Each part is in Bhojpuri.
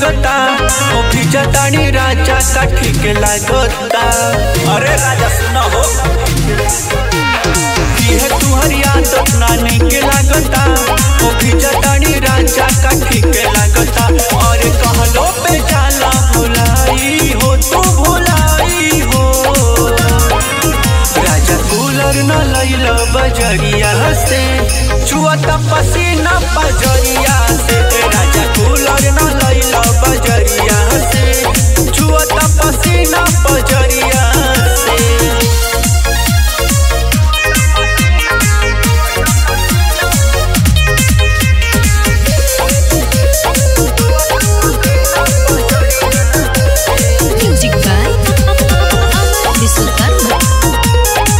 लागता ओ फिजतानी राजा का ठीक लागता अरे राजा सुना हो ये तुहर आदत ना निक लागता ओ फिजतानी राजा का ठीक लागता और कहलो पे जाला भुलाई हो तू भुलाई हो राजा कूलर न लैल बजरिया से छुअता पसीना बजरिया से ए राजा कूलर न लैल बजरिया से छुअता पसीना बजरिया से Music by Amar Visukarma.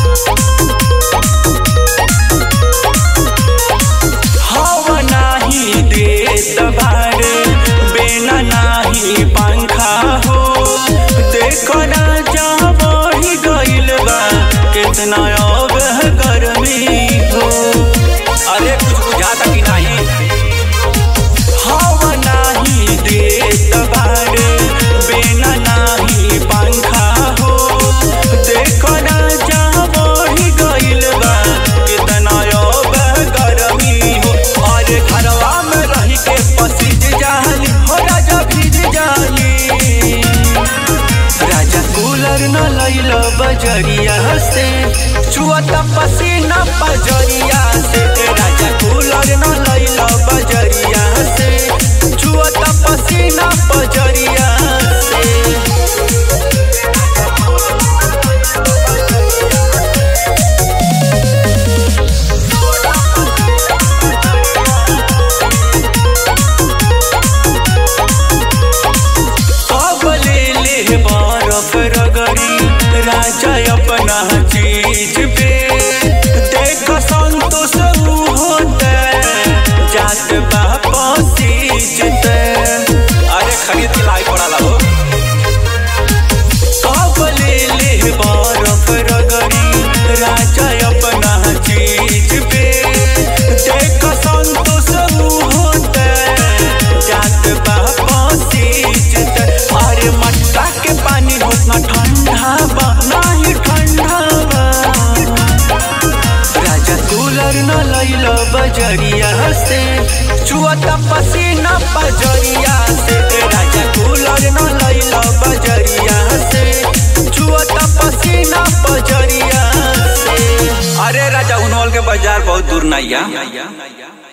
हवा नाही देत बारे बेना नाही पंखा हो देखो ना जा बढ़ी गइल बा कितना अब है गर्मी हो अरे कुछ बुझाता कि नहीं हवा नाही देत बारे बेना नाही पंखा हो देखो ना जा बढ़ी गइल बा कितना अब है गर्मी हो और घरवा में रही के पसीज जाली हो राजा भीज जाली राजा कूलर न लैल बजरिया से छुअता पसीना बजरिया से ए राजा कूलर न लैल बजरिया से छुअता पसीना बजरिया से कब ले ले बरफ रगड़ी राजा अपना चीज पे देख संतोष ऊ होते जात बाप सीजते अरे खरीद के लाई पड़ा हो कब ले ले बरफ रगड़ी राजा अपना चीज पे देख संतोष ऊ होते जात बाप सीजते अरे मटका के पानी होतना ठंडा बा नाही ठंडा बा राजा कूलर न लैल बजरिया से छुअता पसीना बजरिया से ए राजा कूलर न लैल बजरिया से छुअता पसीना बजरिया से अरे राजा उनवल के बाजार बहुत दूर नहीं है